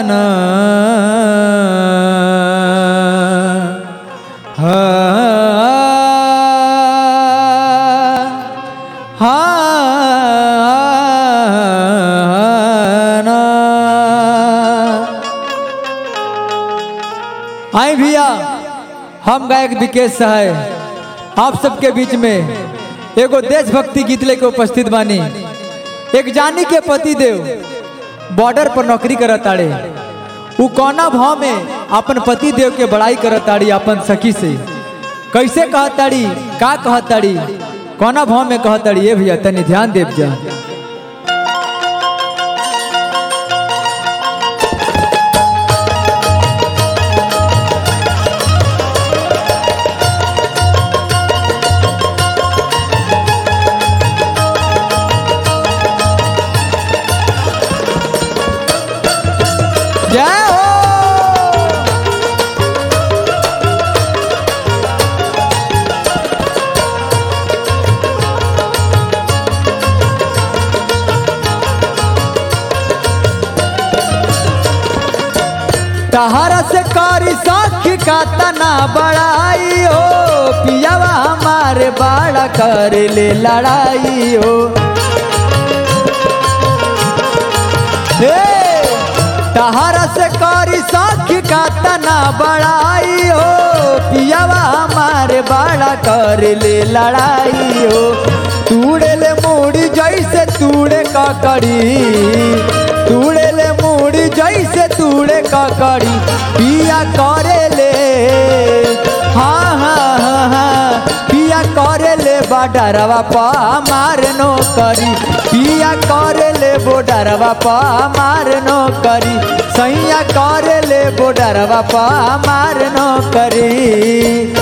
ना हाँ हाँ ना आई भैया हम गायक विकेश सहाय आप सबके बीच में एगो देशभक्ति गीत लेके उपस्थित बानी एक जानी के पति देव बॉर्डर पर नौकरी करत ताड़े उ कौना भाव में अपन पति देव के बड़ाई करत ताड़ी अपन सखी से कैसे कहत ताड़ी का कहत ताड़ी कौना भाव में कहत ताड़ी ये भैया तनी ध्यान देव जा जय हो तहरा से करी सखी का तना बड़ाई हो पियावा हमारे बड़ा कर ले लड़ाई हो हे तहरा से करी सखी का तना बड़ाई हो पियावा हमारे बड़ा कर ले लड़ाई हो तूड़े ले मूड़ी जैसे तूड़े ककड़ी तूड़े ले मूड़ी जैसे तूड़े ककड़ी पिया करे ले हाँ हाँ हाँ हाँ पिया करे ले बडरवा पा मार नो करी पिया करे ले बोडरवा पा मार नो करी सैया करे ले बोडरवा पा मार नो करी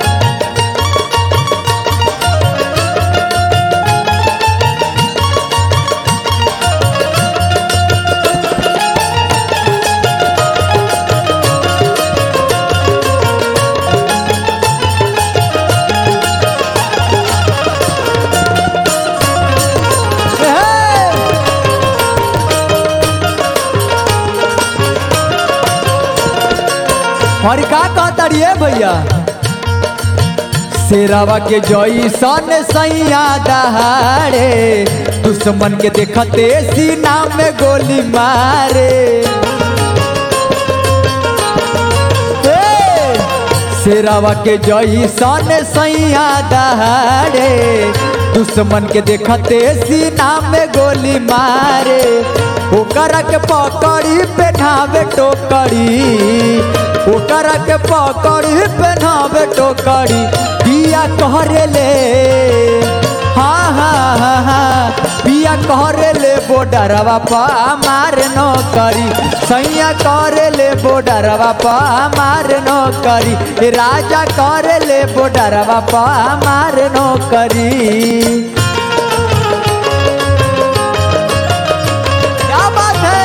और का कहता रे भैया शेरावा के जई सन सैया दहाड़े दुश्मन के देखते सीना में गोली मारे ए, शेरावा के जई सन सैया दहाड़े दुश्मन के देखते सीना में गोली मारे ओकरा के पकड़ी पेठावे टोकरी ओकरा के पकड़ी पेठावे टोकरी पिया कहरे ले हाँ हाँ हाँ हाँ पिया कहरे ले बोडरवा पा मार नो करी सैया करे ले बोडरवा पा मार नो करी ए राजा करे ले बोडरवा पा मार नो करी क्या बात है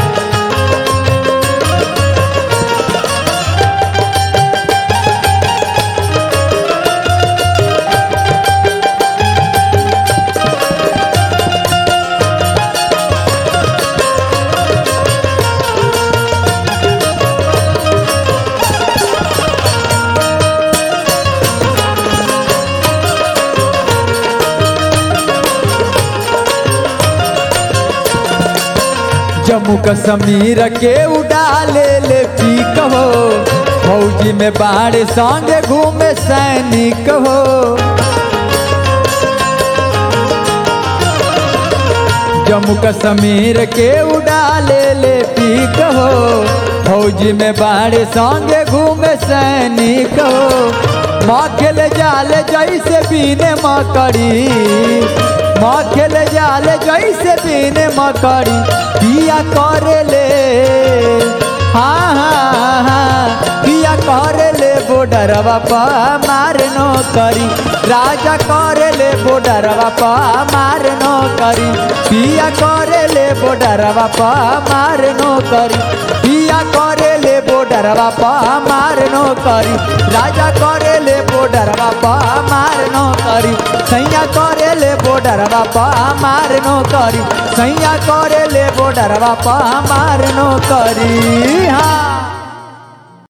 जम्मू कश्मीर के उड़ाले ले पीक हो फौजी में बाढ़ संगे घूमे सैनिक हो जम्मू कश्मीर के उड़ाले ले पीक हो फौजी में बाढ़ संगे घूमे सैनिक हो माखिल जाल जैसे बीने मकड़ी माखिल जाल जैसे बीने मकड़ी पिया करे ले हाँ हाँ हाँ पिया करे ले बो बॉर्डरवा प मार नो करी राजा करे ले बॉर्डरवा प मार नो करी पिया करे ले बॉर्डरवा प मार नो करी पिया करे ले बॉर्डरवा प मार नो करी राजा करे ले बॉर्डरवा प मार नो करी सैया करे ले बॉर्डरवा प मार नो करी सैया करे ले बॉर्डरवा प मार नो करी हाँ